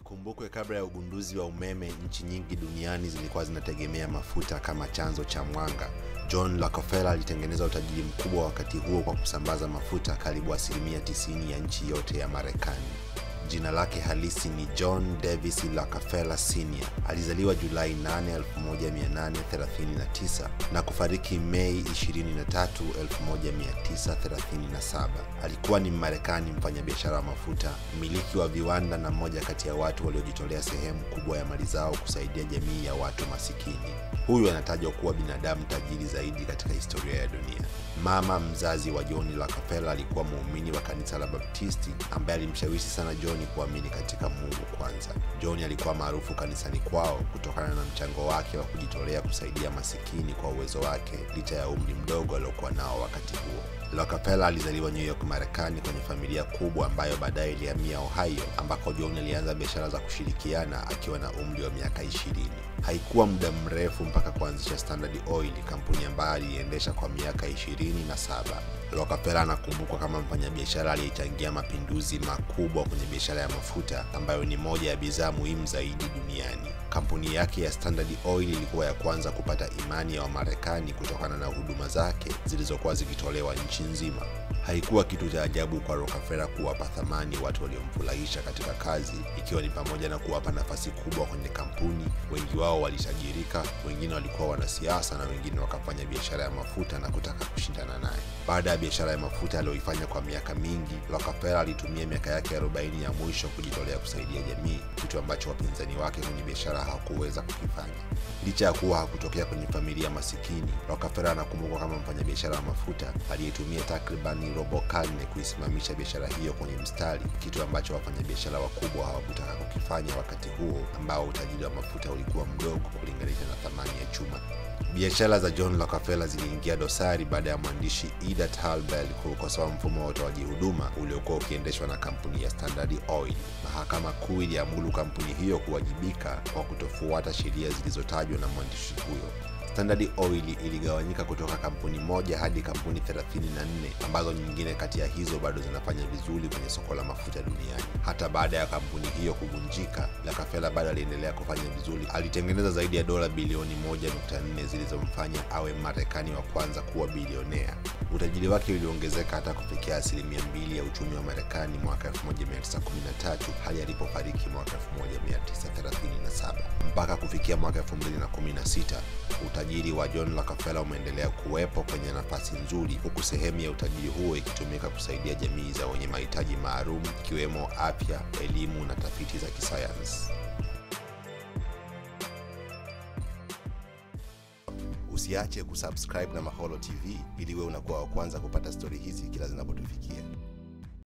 Ikumbukwe kabla ya ugunduzi wa umeme, nchi nyingi duniani zilikuwa zinategemea mafuta kama chanzo cha mwanga. John Rockefeller alitengeneza utajiri mkubwa wakati huo kwa kusambaza mafuta karibu asilimia 90 ya nchi yote ya Marekani. Jina lake halisi ni John Davis Rockefeller Sr. Alizaliwa Julai 8, 1839 na kufariki Mei 23, 1937. Alikuwa ni Mmarekani, mfanyabiashara wa mafuta, mmiliki wa viwanda na mmoja kati ya watu waliojitolea sehemu kubwa ya mali zao kusaidia jamii ya watu masikini. Huyu anatajwa kuwa binadamu tajiri zaidi katika historia ya dunia. Mama mzazi wa John Rockefeller alikuwa muumini wa kanisa la Baptisti ambaye alimshawishi sana John kuamini katika Mungu kwanza. John alikuwa maarufu kanisani kwao kutokana na mchango wake wa kujitolea kusaidia masikini kwa uwezo wake licha ya umri mdogo aliokuwa nao wakati huo. Rockefeller alizaliwa New York, Marekani kwenye familia kubwa ambayo baadaye ilihamia Ohio ambako John alianza biashara za kushirikiana akiwa na umri wa miaka ishirini. Haikuwa muda mrefu mpaka kuanzisha Standard Oil, kampuni ambayo aliendesha kwa miaka ishirini na saba. Rockefeller anakumbukwa kama mfanyabiashara aliyechangia mapinduzi makubwa kwenye biashara ya mafuta ambayo ni moja ya bidhaa muhimu zaidi duniani. Kampuni yake ya Standard Oil ilikuwa ya kwanza kupata imani ya Wamarekani kutokana na huduma zake zilizokuwa zikitolewa nchi nzima. Haikuwa kitu cha ajabu kwa Rockefeller kuwapa thamani watu waliomfurahisha katika kazi, ikiwa ni pamoja na kuwapa nafasi kubwa kwenye kampuni. Wengi wao walitajirika, wengine walikuwa wanasiasa na wengine wakafanya biashara ya mafuta na kutaka kushindana naye. Baada ya biashara ya mafuta aliyoifanya kwa miaka mingi, Rockefeller alitumia miaka yake 40 ya mwisho kujitolea kusaidia jamii, kitu ambacho wapinzani wake kwenye biashara hawakuweza kukifanya. Licha ya kuwa hakutokea kwenye familia masikini, Rockefeller anakumbukwa kama mfanyabiashara wa mafuta aliyetumia takribani robo karne kuisimamisha biashara hiyo kwenye mstari, kitu ambacho wafanyabiashara wakubwa hawakutaka kukifanya wakati huo ambao utajiri wa mafuta ulikuwa mdogo kulinganisha na thamani ya chuma. Biashara za John Rockefeller ziliingia dosari baada ya mwandishi Ida Talbell kukosoa mfumo wa utoaji huduma uliokuwa ukiendeshwa na kampuni ya Standard Oil. Mahakama Kuu iliamuru kampuni hiyo kuwajibika kwa kutofuata sheria zilizotajwa na mwandishi huyo. Standard Oil iligawanyika kutoka kampuni moja hadi kampuni 34 ambazo nyingine kati ya hizo bado zinafanya vizuri kwenye soko la mafuta duniani. Hata baada ya kampuni hiyo kuvunjika, Rockefeller bado aliendelea kufanya vizuri. Alitengeneza zaidi ya dola bilioni 1.4 zilizomfanya awe Marekani wa kwanza kuwa bilionea. Utajiri wake uliongezeka hata kufikia asilimia mbili ya uchumi wa Marekani mwaka 1913 hadi alipofariki mwaka 1937. Mpaka kufikia mwaka 2016 utajiri wa John Rockefeller umeendelea kuwepo kwenye nafasi nzuri, huku sehemu ya utajiri huo ikitumika kusaidia jamii za wenye mahitaji maalum ikiwemo afya, elimu na tafiti za kisayansi. Usiache kusubscribe na Maholo TV ili wewe unakuwa wa kwanza kupata stori hizi kila zinapotufikia.